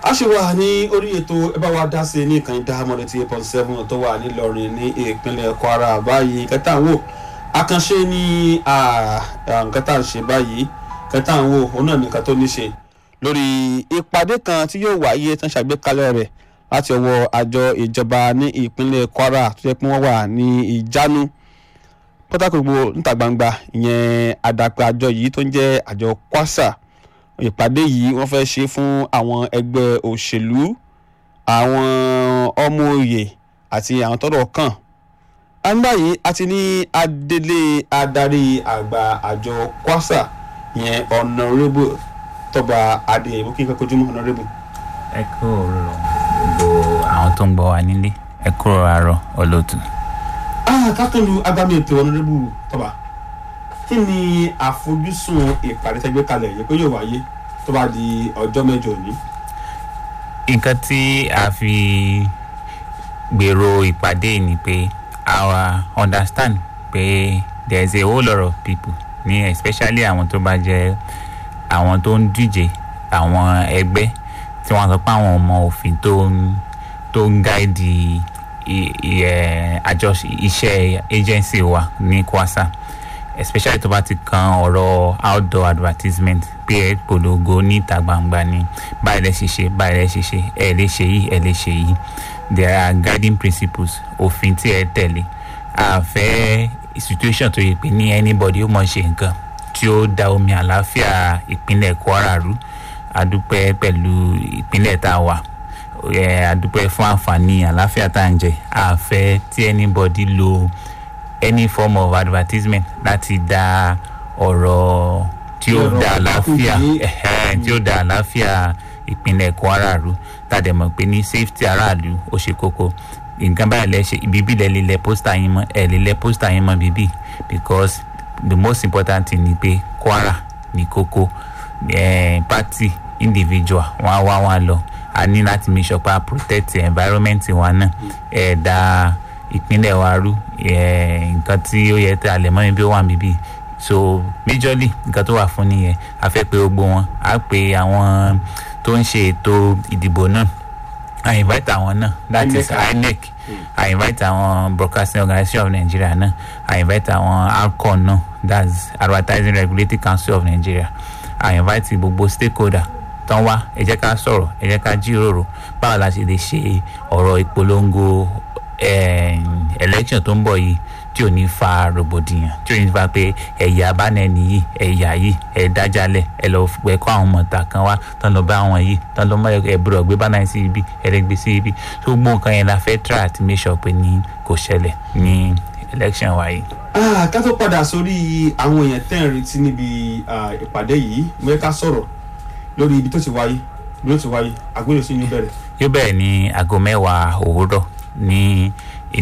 a ṣe wà ní orí ètò ẹ bá wa dá sí ní ìkànnì dáhàmọ́dé tí eight point seven tó wà nílọrin ní ìpínlẹ̀ kwara báyìí kẹta ń wò àkànṣe ní nǹkan tá à ń ṣe báyìí kẹta ń wò òun náà nìkan tó ní ṣe lórí ìpàdé kan tí yóò wáyé tán ṣàgbékalẹ̀ rẹ̀ láti ọwọ́ àjọ ìjọba ní ìpínlẹ̀ kwara tó yẹ pé wọ́n wà ní ìjánu pátákó gbogbo níta gbangba ìyẹn àdàpọ̀ àjọ yìí tó ń jẹ́ àjọ kwasa ìpàdé yìí wọ́n fẹ́ ṣe fún àwọn ẹgbẹ́ òṣèlú àwọn ọmọ òye àti àwọn tọ́rọ̀ kàn àǹdá yìí àti ní adélé adarí àgbà àjọ kwasa ìyẹn ọ̀nàrẹ́bù tọba adéyẹ̀wò kí n kọ́kọ́ jùmọ̀ ọ̀nàrẹ́bù. ẹ kú òróró gbogbo àwọn tó ń gbọ́ wa nílé ẹ kú àárọ̀ olóòtú. kákànlù agbami ètò ọ̀nàrẹ́bù tọba kí ni àfojúsùn ìpàdé tẹgbẹ́ kalẹ̀ yìí pé yóò wáyé tó bá di ọjọ́ mẹ́jọ òní. nǹkan tí a fi gbèrò ìpàdé ni pé our understand pé there is a whole lot of people ní especially àwọn tó bá jẹ́ àwọn tó ń díje àwọn ẹgbẹ́ tí wọ́n sọ pé àwọn ọmọ òfin tó ń tó ń gáìdì àjọ iṣẹ́ agency wa ní kwasa especially tó bá ti kan ọ̀rọ̀ outdoor advertisement pé ẹ polongo níta gbangba ni báyìí lẹ ṣe ṣe báyìí lẹ ṣe ṣe ẹ lè ṣe yìí ẹ lè ṣe yìí there are guiding principles òfin tí ẹ tẹ̀lé àfẹ́ situation tó yẹ pé ní anybody ó mọ̀ ṣe nǹkan tí ó da omi àlàáfíà ìpínlẹ̀ kwara rú adúpẹ́ pẹ̀lú ìpínlẹ̀ tá a wà adúpẹ́ fún àǹfààní àlàáfíà tá à ń jẹ àfẹ́ tí anybody lo any form of advertisement láti da ọ̀rọ̀ tí ó da àlàáfíà tí ó da àlàáfíà ìpínlẹ̀ kwara rú tàdé mọ̀ pé ní safety aráàlú ó ṣe kókó nǹkan báyìí lẹ ṣe ibi lẹ lè lẹ pósítà yín mọ ẹ lè lẹ pósítà yín mọ bíbí because the most important thing ni pé kwara ní kókó eh, party individual wọn á wá wọn lọ a ní láti make sure pé a protect environment wa náà ẹ̀ dáa ìpínlẹ̀ wa rú nǹkan tí ó yẹ tí a lè mọ́ ibi ó wà níbí so majorly nǹkan tó wà fún nìyẹn a fẹ́ pé gbogbo wọn a pè àwọn tó ń ṣe ètò ìdìbò náà a invite àwọn náà that is inec a invite àwọn broadcasting organisation of nigeria náà a invite àwọn alcon náà that's advertising regulatory council of nigeria a invite gbogbo stakeholder tán wá ẹ jẹ́ ká sọ̀rọ̀ ẹ jẹ́ ká jíròrò báwo la ṣe lè ṣe ọ̀rọ̀ ìpolongo election tó ń bọ̀ yìí tí ò ní fa rògbòdìyàn tí ò ní fa pé ẹ̀yà abánẹ́ni yìí ẹ̀yà yìí ẹ̀ dájálẹ̀ ẹ̀ lọ pẹ̀ kọ́ àwọn mọ̀ta kan wá tán lọ bá àwọn yìí tán lọ mọ ẹ̀bùrọ̀ gbé bánà sí ibi ẹ̀rẹ́gbẹ́ sí ibi tó gbó nǹkan yẹn la fẹ́ try àti make sure pé ní kò ṣẹlẹ̀ ní election wa yìí. ká tó padà sórí àwọn èèyàn tẹ́ ń retí níbi ìpàdé yìí mo yẹ ká sọ̀rọ̀ lórí ibi tó ti wáyé ibi tó ti wáyé àgbélé sí ní bẹ̀rẹ̀. yóò bẹ̀rẹ̀ ní aago mẹ́wàá òwúrọ̀ ní